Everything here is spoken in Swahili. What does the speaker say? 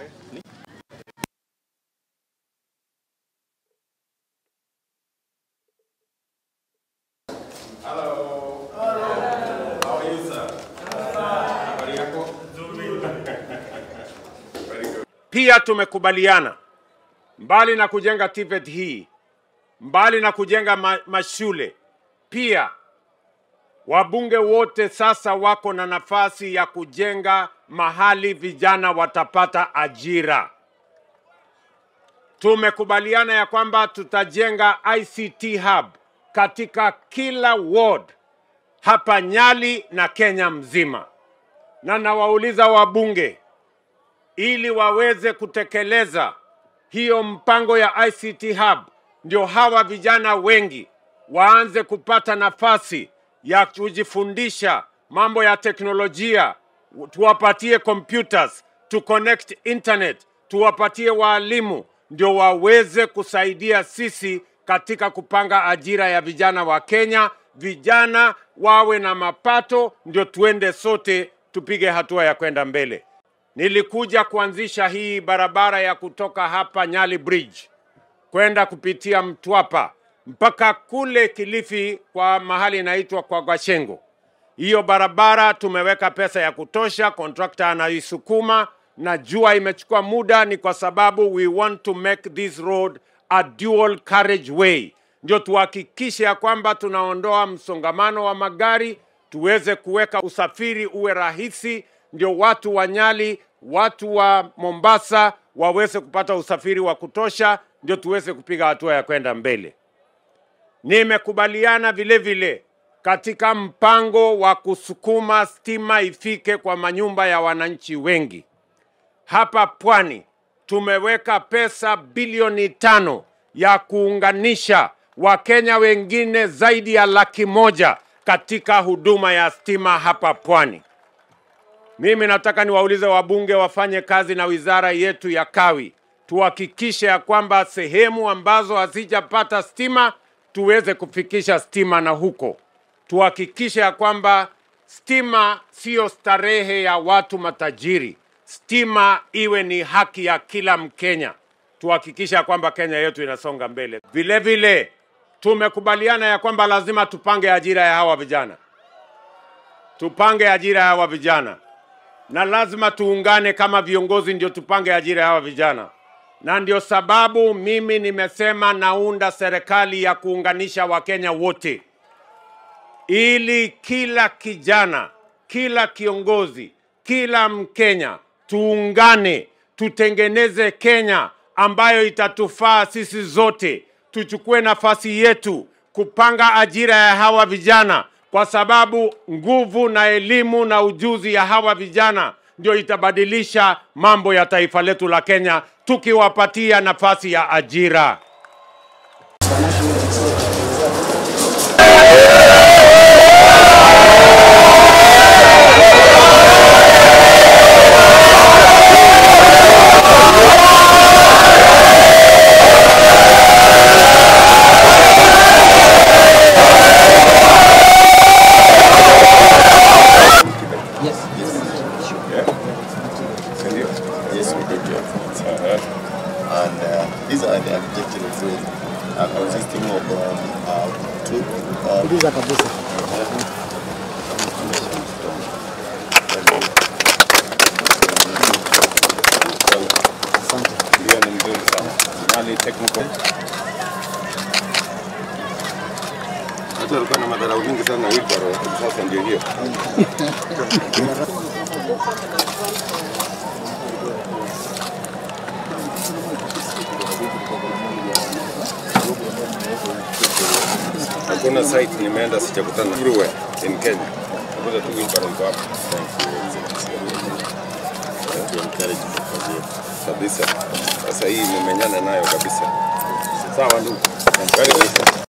Hello. Hello. How are you, sir? Habari yako? Very good. Pia tumekubaliana mbali na kujenga TVET hii, mbali na kujenga ma mashule, pia wabunge wote sasa wako na nafasi ya kujenga mahali vijana watapata ajira. Tumekubaliana ya kwamba tutajenga ICT hub katika kila ward hapa Nyali na Kenya mzima, na nawauliza wabunge ili waweze kutekeleza hiyo mpango ya ICT hub, ndio hawa vijana wengi waanze kupata nafasi ya kujifundisha mambo ya teknolojia, tuwapatie computers, tu connect internet, tuwapatie waalimu, ndio waweze kusaidia sisi katika kupanga ajira ya vijana wa Kenya. Vijana wawe na mapato, ndio tuende sote tupige hatua ya kwenda mbele. Nilikuja kuanzisha hii barabara ya kutoka hapa Nyali Bridge kwenda kupitia Mtwapa mpaka kule Kilifi kwa mahali inaitwa kwa Gwashengo. Hiyo barabara tumeweka pesa ya kutosha, kontrakta anaisukuma. Najua imechukua muda, ni kwa sababu we want to make this road a dual carriage way, ndio tuhakikishe ya kwamba tunaondoa msongamano wa magari, tuweze kuweka usafiri uwe rahisi, ndio watu wa Nyali, watu wa Mombasa waweze kupata usafiri wa kutosha, ndio tuweze kupiga hatua ya kwenda mbele. Nimekubaliana vile vile katika mpango wa kusukuma stima ifike kwa manyumba ya wananchi wengi. Hapa Pwani tumeweka pesa bilioni tano ya kuunganisha Wakenya wengine zaidi ya laki moja katika huduma ya stima hapa Pwani. Mimi nataka niwaulize wabunge wafanye kazi na wizara yetu ya Kawi, tuhakikishe ya kwamba sehemu ambazo hazijapata stima tuweze kufikisha stima na huko, tuhakikishe ya kwamba stima siyo starehe ya watu matajiri, stima iwe ni haki ya kila Mkenya. Tuhakikishe ya kwamba Kenya yetu inasonga mbele. Vile vile tumekubaliana ya kwamba lazima tupange ajira ya hawa vijana, tupange ajira ya hawa vijana na lazima tuungane kama viongozi, ndio tupange ajira ya hawa vijana, na ndio sababu mimi nimesema naunda serikali ya kuunganisha Wakenya wote, ili kila kijana, kila kiongozi, kila Mkenya tuungane, tutengeneze Kenya ambayo itatufaa sisi zote, tuchukue nafasi yetu kupanga ajira ya hawa vijana kwa sababu nguvu na elimu na ujuzi ya hawa vijana ndio itabadilisha mambo ya taifa letu la Kenya, tukiwapatia nafasi ya ajira. Ndio. Yes, we did your friends. And uh, these are the architectural drawings uh, consisting of um, uh, two. Uh, Tuliza kabisa. Asante. Ndio ni mzuri sana. Nyali technical. Hata alikuwa na madharau mingi sana na wheelbarrow, sasa ndio hiyo. Hakuna site nimeenda sijakutana everywhere in Kenya. Nakuta tu wheelbarrow iko hapo. to encourage the career. kabisa. Sasa hii nimenyana nayo kabisa. Sawa ndugu. Very good.